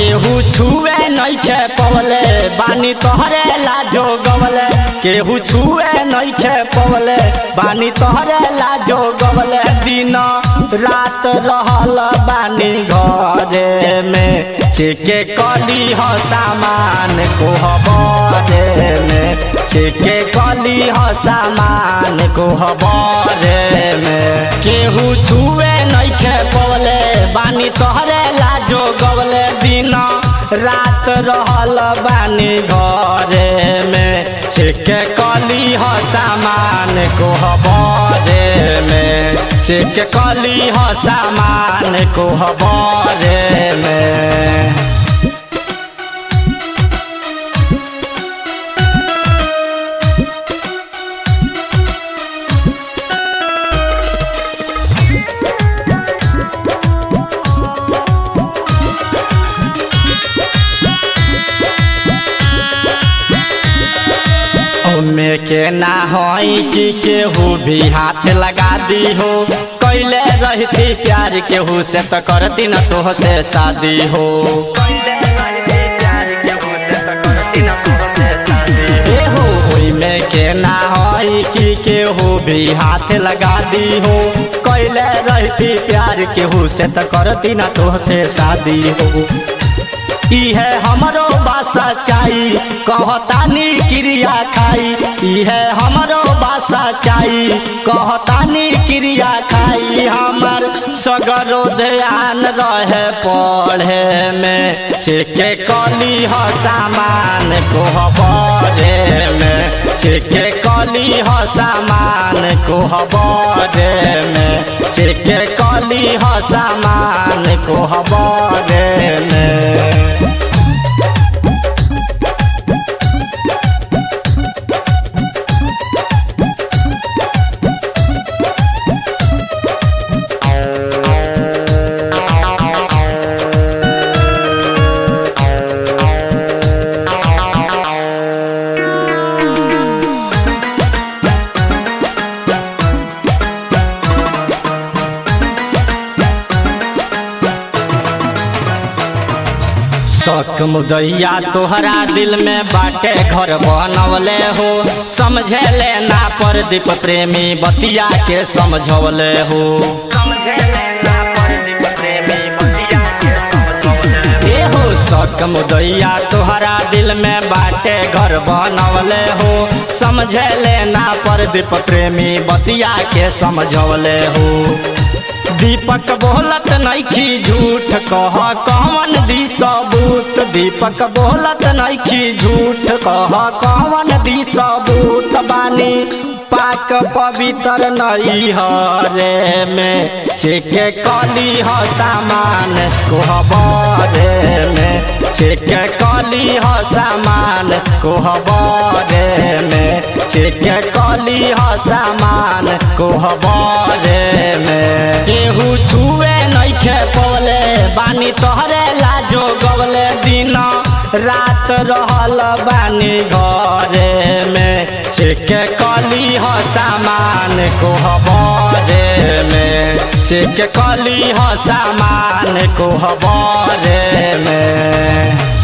केहू छुए नइखे पवले बानी तोहरे लाजो गवले केहू छुए नइखे पवले बानी तोहरे लाजो गवले दिन रात रहल बानी घरे में चेके कली ह सामान कोहबरे में चेके कली ह सामान कोहबरे में केहू छुए नइखे पवले बानी तोहरे लाजो गवले दिन रात रहल बानी घरे में चेके कली ह सामान कोहबरे में चेके कली ह सामान कोहबरे में ओमे के ना होई कि केहू भी हाथ लगा दी हो कैले रहती प्यार केहू से तो करती न तोह से शादी हो ए हो ओइमे के ना होई कि केहू भी हाथ लगा दी हो कैले रहती प्यार केहू से तो करती न तोह से शादी हो इहे हमरो बासा चाही कहतानी क्रिया खाई इहे हमरो बासा चाही कहतानी क्रिया खाई हमर सगरो ध्यान रहे पढ़े में चेके कली ह सामान कोहबरे में चेके कली ह सामान कोहबरे में चेके कली ह सामान कोहबरे में शौक मुदैया तोहरा दिल में बाटे घर बनवले हो समझे ले ना पर दीप प्रेमी बतिया के समझवले हो ए हो शौक मुदैया तोहरा दिल में बाटे घर बनवले हो समझे ले ना पर दीप प्रेमी बतिया के समझवले हो दीपक बोलत नइखी झूठ कह कौन दी सबूत दीपक बोलत नइखी झूठ कह कौन दी सबूत बानी पाक पवित्र नई हरे में चेके कली ह सामान कोहबरे में चेके कली ह सामान कोहबरे में चेके कली ह सामान कोहबरे में केहू छुए नइखे पवले बानी तोहरे लाजो गवले दिन रात रहल बानी घरे में चेके कली ह सामान कोहबरे में चेके कली ह सामान कोहबरे में